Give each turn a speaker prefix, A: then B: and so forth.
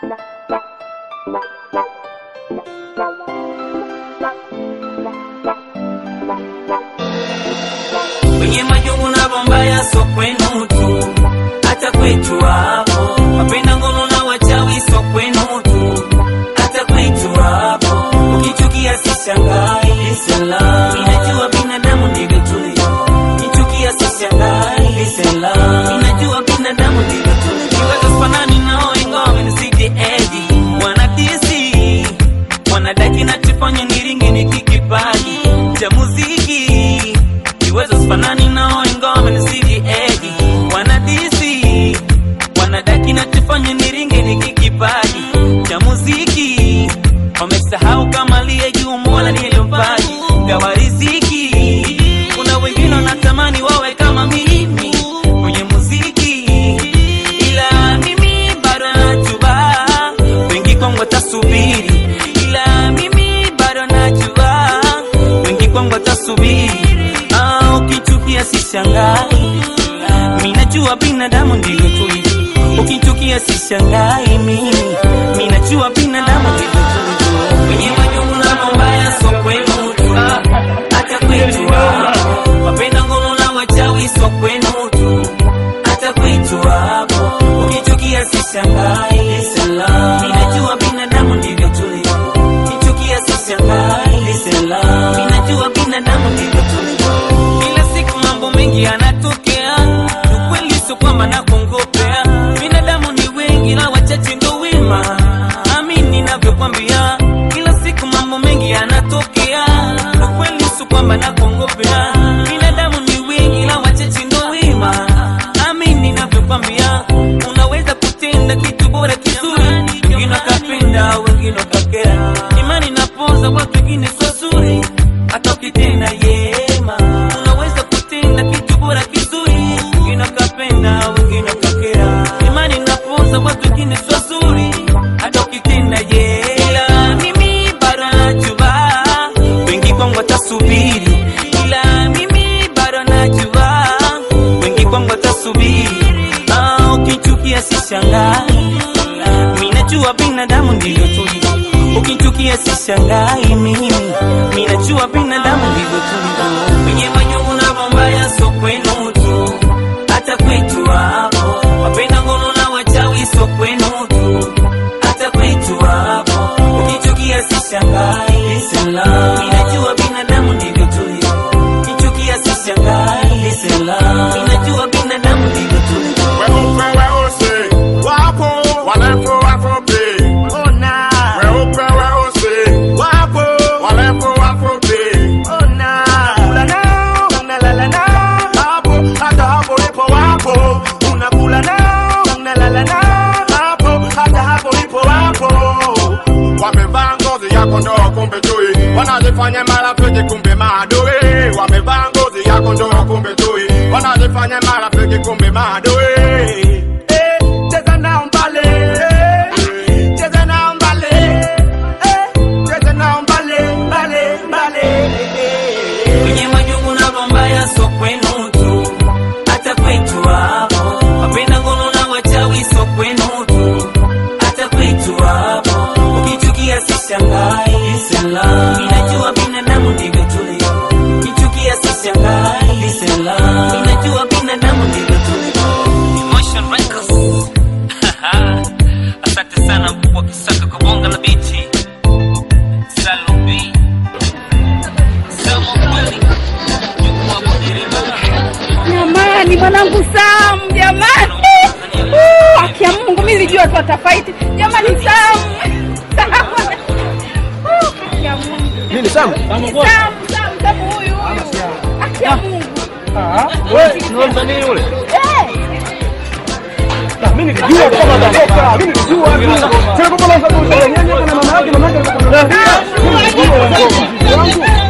A: kwenye majungu na bombaya so kwenu tu, hata kwetu hapo wapenda ngono na wachawi so kwenu tu, hata kwetu hapo ukichukia sishangai sela, inajua binadamu ndivyo tulivyo, kichukia sishangai sela, inajua binadamu ndivyo tulivyo, kiwaza fanani nao ingawa wamenizidi edi, wanadisi wanadaki na tufanye niringe nikikipaji cha muziki kiwezo sifanani nao ingawa wamenizidi edi wanadisi wanadaki na tufanye niringe nikikipaji cha muziki wamesahau kama aliye juu mola ndiye mpaji gawa riziki kuna wengine wanatamani wawe kama mimi kwenye muziki ila mimi bado najua wengi kwangu watasubiri ila mimi bado najua wengi kwangu watasubiri ah, ukichukia sishangai mi najua binadamu ndivyo tulivyo ukichukia sishangai mimi mi najua binadamu ndivyo tulivyo kwenye majungu na mambaya so kwenu tu hata kwetu hapo wapenda ngono na wachawi so kwenu tu hata kwetu hapo ukichukia sishangai sala ninajua binadamu ndivyo tulivyo kichukia sishangai sala ninajua binadamu ndivyo tulivyo kila siku mambo mengi yanatokea ukweli sio kwamba nakongopea binadamu ni wengi na wachache ndo wema amini ninavyokwambia kila siku mambo mengi yanatokea ukweli sio kwamba nakongopea binadamu ni wengi na wachache ndo wema amini ninavyokwambia unaweza kutenda kitu bora kizuri wengine wakapenda wengine wakakera imani napoza watu wengine sio zuri hata ukitenda yema unaweza kutenda kitu bora kizuri wengine wakapenda wengine wakakera imani napoza watu wengine sio zuri hata ukitenda yela mimi bado najua wengi kwangu watasubiri ila mimi bado najua wengi kwangu watasubiri ah, ukichukia sishangai mi najua binadamu ndivyo tulivyo ukichukia sishangai mimi mi najua binadamu ndivyo tulivyo kwenye majungu na mambaya so kwenu tu hata kwetu hapo wapenda ngono na wachawi so kwenu tu hata kwetu hapo ukichukia sishangai sela mi najua binadamu ndivyo tulivyo ukichukia sishangai sela mi najua binadamu ndivyo tulivyo
B: Weupe weusi wapo, warefu wafupi. Weupe weusi wapo, warefu wafupi. Unakula nao, unalala nao, hapo hata hapo ipo wapo. Unakula nao, unalala nao, hapo hata hapo ipo wapo. Wamevaa ngozi ya kondoo kumbe chui, wanajifanya marafiki kumbe maadui. Wamevaa ngozi ya kondoo kumbe chui, wanajifanya marafiki kumbe maadui. Eh, cheza nao mbale, eh, cheza nao mbale, eh, cheza nao mbale, mbale, mbale.
A: kwenye majungu na mambaya so kwenu tu hata kwetu hapo wapenda ngono na wachawi so kwenu tu hata kwetu hapo ukichukia sishangai sela inajua binadamu ndivyo tulivyo kichukia sishangai sela inajua binadamu ndivyo tulivyo Emotion Records. asante sana mkubwa kisaka kwa bonga la bichi Salome
C: Jamani, mwanangu Sam, jamani, Uh, haki ya Mungu, mimi nilijua tu atafaiti. Jamani, Sam, Sam, Uh, haki ya Mungu,
D: Nini Sam?
C: Sam, Sam, Sam huyu huyu, haki ya Mungu.
D: Wewe ni nani yule?
C: Eh,
D: Mimi nilijua kama atatoka. Mimi nilijua tu. Sasa kwa sababu nyenye na mama yake mama yake alikuwa
C: Sam,
D: Mimi nilijua wangu.